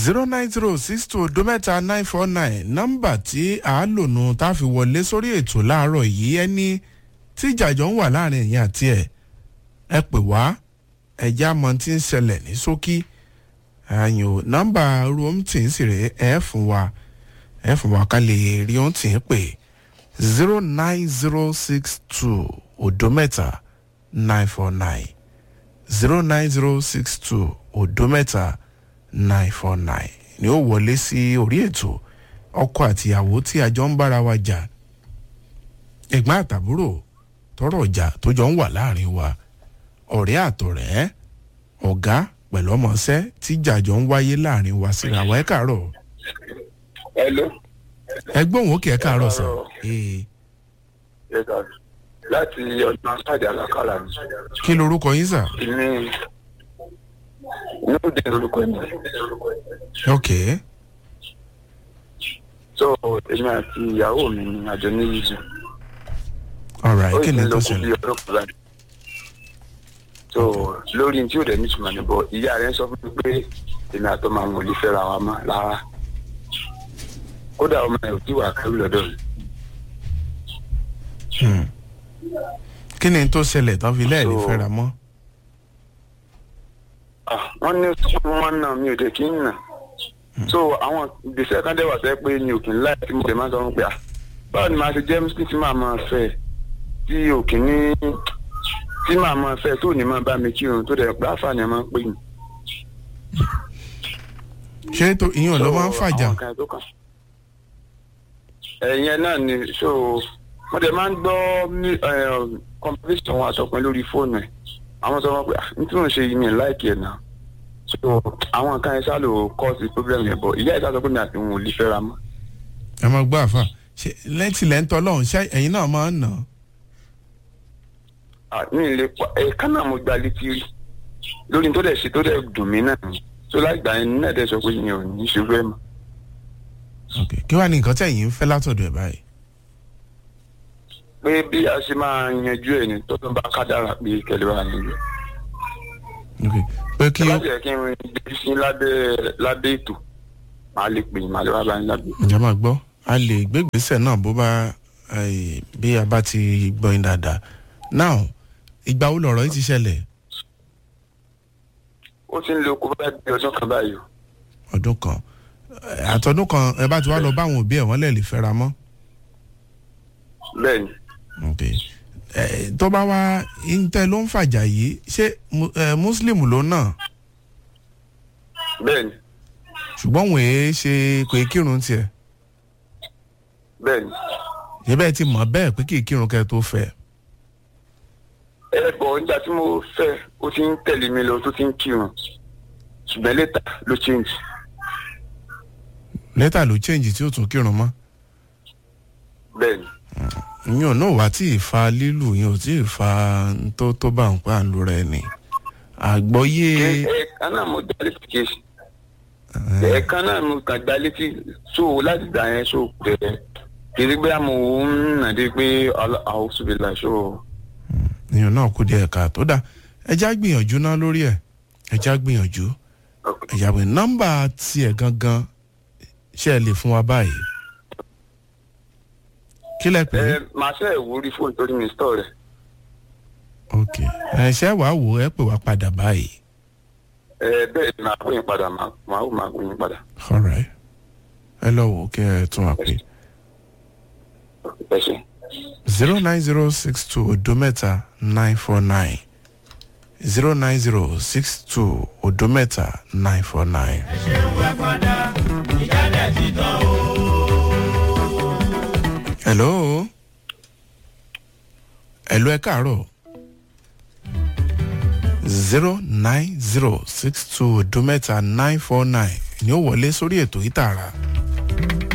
zero nine zero six two odo mẹ́ta nine four nine nọ́mbà tí a lò nù tá a fi wọlé sórí ètò láàárọ̀ yìí ẹni tí ìjàjọ ń wà láàrin ẹ̀yìn àti ẹ̀ ẹ pè wá ẹ̀já mọ tí ń ṣẹlẹ̀ ní ṣókí àyàn nọ́mbà room tí ń sì rè é fún wa ẹ fún wa ká lè rí ohun tí ń pè zero nine zero six two odo mẹ́ta nine four nine zero nine zero six two odo mẹ́ta nine four nine ni ó wọlé sí orí ètò ọkọ àtìyàwó tí a jọ ń bára wa jà ẹ̀gbọ́n àtàbúrò tọrọ ọjà tó jọ ń wà láàrin wa ọ̀rẹ́ àtọ̀rẹ́ ọ̀gá pẹ̀lú ọmọọṣẹ́ tí jàjọ ń wáyé láàrin wa síra wa ẹ káàárọ̀ hello. ẹgbọ́n òun kì í káàárọ̀ sọ. Ẹ káàárọ̀. láti ọdún asáde alákàlà ni. kí lorúkọ yín sà. èmi inú dé lórúkọ mi. ok so èmi àti ìyàwó mi ni àjọ ní yíṣu. alright kí ni lọ tó kú bí ṣẹlẹ̀. ọdún kan láti. so lórí tí ó dẹ̀ ní ìtumọ̀ níbọ̀ ìyá rẹ̀ sọ fún mi pé èmi àtọ́ máa ń wọlé fẹ́ra wa mọ́ rárá. kódà ọmọ ẹ̀ ò tí wà kẹ́rù lọ́dọ̀ mi. Hmm. kí ni tó ṣẹlẹ̀ tán fi lẹ́ẹ̀lì So- fẹ́ra mọ́. Ah, wọ́n ní sọ́kùn wọn náà mi ò dé kí n nà. so àwọn ìgbésẹ̀ kan dẹ̀ wà sẹ́ pé mi ò kì í láì tí mo dẹ̀ máa sọ fún pé à báwo ni màá ṣe jẹ́ muslim tí màá máa fẹ́ tí ò kì í ní tí màá máa fẹ́ tó ní máa bá mi kírun tó dẹ̀ pé àǹfààní ẹ̀ máa ń pè mí. ṣé tó ìyẹn ló máa ń fàjà. àwọn kan tó kàn. ẹ̀yìn náà ni so mo dẹ̀ máa ń gbọ́ ní competition wọn àtọkùnrin lórí fóònù ẹ̀ àwọn sọ wọn pé ah n tí mò ń ṣe yìí mi láìkì ẹ̀ náà so àwọn nǹkan ẹ̀ sá lò cause problem yẹn bọ̀ ìyá ẹ̀ sá sọ pé mi àti òun ò lè fẹ́ra mọ́. ẹ máa gbọ́ àfà ṣe lẹ́tì lẹ́ńtọ́ lọ́hùn ṣé ẹ̀yin náà máa ń nà án. Ah, mi ì lè pa ẹ̀ka náà mo gba létí rí lórí tó dẹ̀ ṣe tó dẹ̀ dùn mí náà ni so láìgbà yẹn náà dẹ̀ sọ pé mi ò ní ṣe fẹ́ mọ́. ok kí wàá ní nǹkan tí ẹ̀yin ń fẹ́ látọ̀dọ̀ ẹ̀ báyìí. pé bí a ṣe máa yanjú ẹ̀ ní tọ́tún bá kádàrà pé kẹlẹ́ wa yanjú ẹ̀. ok pé kí ẹ ó bá jẹ́ kí n gbé sí lábẹ́ lábẹ́ ètò màá lè pè yín màá lè wá bá yín lábẹ́. ǹjẹ́ máa gbọ́ a lè gbégbèsè náà bó bá eh, bí a bá ti gbọ́ yín dáadáa now ìgbà wo lọ̀rọ̀ yìí ti ṣẹlẹ̀ ó ti ń lo kó bá di ọdún kan báyìí o. ọdún kan Eh, àtọdún kan ẹ bá ti wá lọ bá àwọn òbí ẹ̀ wọ́n lè lè fẹ́ra mọ́ bẹ́ẹ̀ ni ok Eh, tó bá wá intẹ ló ń fàjà yìí ṣé mu- eh, muslim ló náà bẹ́ẹ̀ ni ṣùgbọ́n òun èé ṣe kò í kírun tiẹ̀ bẹ́ẹ̀ ni. ṣé bẹ́ẹ̀ ti mọ̀ bẹ́ẹ̀ pé kì í kírun kẹ́ tó fẹ́ ẹ bọ̀ nígbà tí mo fẹ́ ó ti ń tẹ̀lé mi lọ tó ti ń kírun ṣùgbọ́n lẹ́tà ló change. lẹ́tà ló change tí ó tún kírun mọ́ bẹ́ẹ̀ ni ìyẹn náà wá tí ì fa lílù yẹn ò tí ì fa n tó tó bá ń pa àlù rẹ ni àgbọ́yé ẹ̀ẹ̀kan náà mo dá létí kéésì ẹ̀ẹ̀kan náà mo kàn dá létí so láti gbà yẹn so bẹ̀rẹ̀ kiri pé mo ń nà dé pé àwọn ṣùgbọ́n so ìyẹn náà kú díẹ̀ ká tó dá ẹja gbìyànjú náà lórí ẹ̀ ẹja gbìyànjú ẹja gbìyànjú nọ́mbà tiẹ̀ gangan ṣe é lè fún wa báyìí kí lẹ pè é ẹ màá ṣe ìwúrí fóònù torí mi stọ̀ rẹ̀ ok ẹ ṣe wàá wò ẹ pè wá padà báyìí ẹ bẹ́ẹ̀ ni màá pè yín padà màá màá wò màá pè yín padà alright ẹ lọ wò ó kí ẹ tún wá pè ẹ ṣe. zero nine zero six two odo mẹ́ta nine four nine zero nine zero six two odo mẹ́ta nine four nine. hello hello ẹ káàárọ̀ zero nine zero six two odo mẹ́ta nine four nine ni ó wọlé sórí ètò yìí tààrà.